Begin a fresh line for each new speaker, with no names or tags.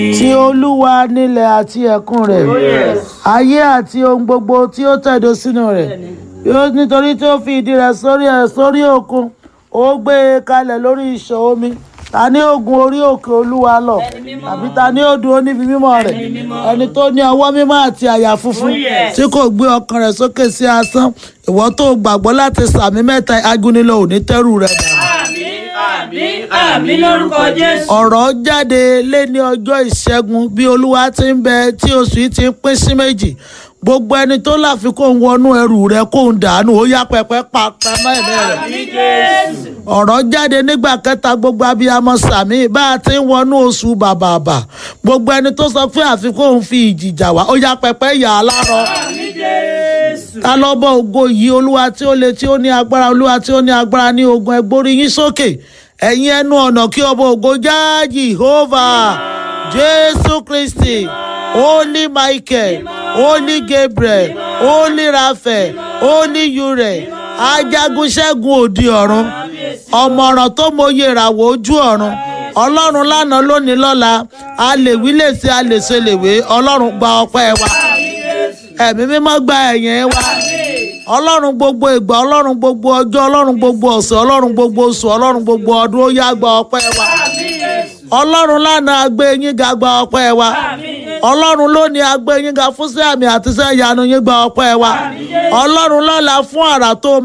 ti olúwa nílẹ̀ àti ẹ̀kún rẹ̀ ayé àti ohun gbogbo tí ó tẹ̀dó sínú rẹ̀ yóò nítorí tí ó fi ìdí rẹ̀ sórí ẹ̀ sórí òkun ó gbé e kalẹ̀ lórí ìṣàn omi ta ni ó gun orí òkè olúwa lọ tàbí ta ni ó dúró níbi mímọ́ rẹ̀ ẹni tó ní ọwọ́ mímọ́ àti àyà funfun tí kò gbé ọkàn rẹ̀ sókè sí asán ìwọ tó gbàgbọ́ láti sàmì mẹ́ta agúnilẹ̀ òní tẹ́rù rẹ̀ dànù
àmín àmín àmín lórúkọ jésù.
ọ̀rọ̀ jáde lé ní ọjọ́ ìṣẹ́gun bí olúwa ti ń bẹ tí oṣù yìí ti ń pín sí méjì gbogbo ẹni tó láfikún wọnú ẹrù rẹ kó ń dànù ó yá pẹpẹ pa pamọ́ ẹ̀mí rẹ̀
àmín jésù.
ọ̀rọ̀ jáde nígbà kẹta gbogbo abiyamọ sàmì bá a ti ń wọnú oṣù bàbàbà gbogbo ẹni tó sọ pé àfikún òun fi ìjì jà wá ó yá pẹpẹ yà á lárọ
àmín jésù.
ta lọ́bọ̀ ògo yìí olúwa tí ó le tí ó ní agbára olúwa tí ó ní agbára ní ogun ẹgbórí yín sókè ẹ̀yin ẹnu ọ̀nà kí ọba ògo já jehovah jésù kristi holy michael holy gabriel holy raphael holy ure ajagunṣẹ́gun òdi ọ̀run ọ̀mọ̀ràn tó mọyè ìràwọ̀ ojú ọ̀run ọlọ́run lánàá lónìí lọ́la a lè wí lè ṣe a lè ṣe lè wé ọlọ́run gba ọpẹ́ wa ẹ̀mí mímọ́ gba ẹ̀yìn wa ọlọ́run gbogbo ìgbà ọlọ́run gbogbo ọjọ́ ọlọ́run gbogbo ọ̀sẹ̀ ọlọ́run gbogbo oṣù ọlọ́run gbogbo ọdún ó yá gba ọpẹ́ wa ọlọ́run lánàá agbé yín ga gba ọpẹ́ wa ọlọ́run lónìí agbé yín ga fún sí àmì àti iṣẹ́ ìyanu yín gba ọpẹ́ wa ọlọ́run lọ́la fún àrà tó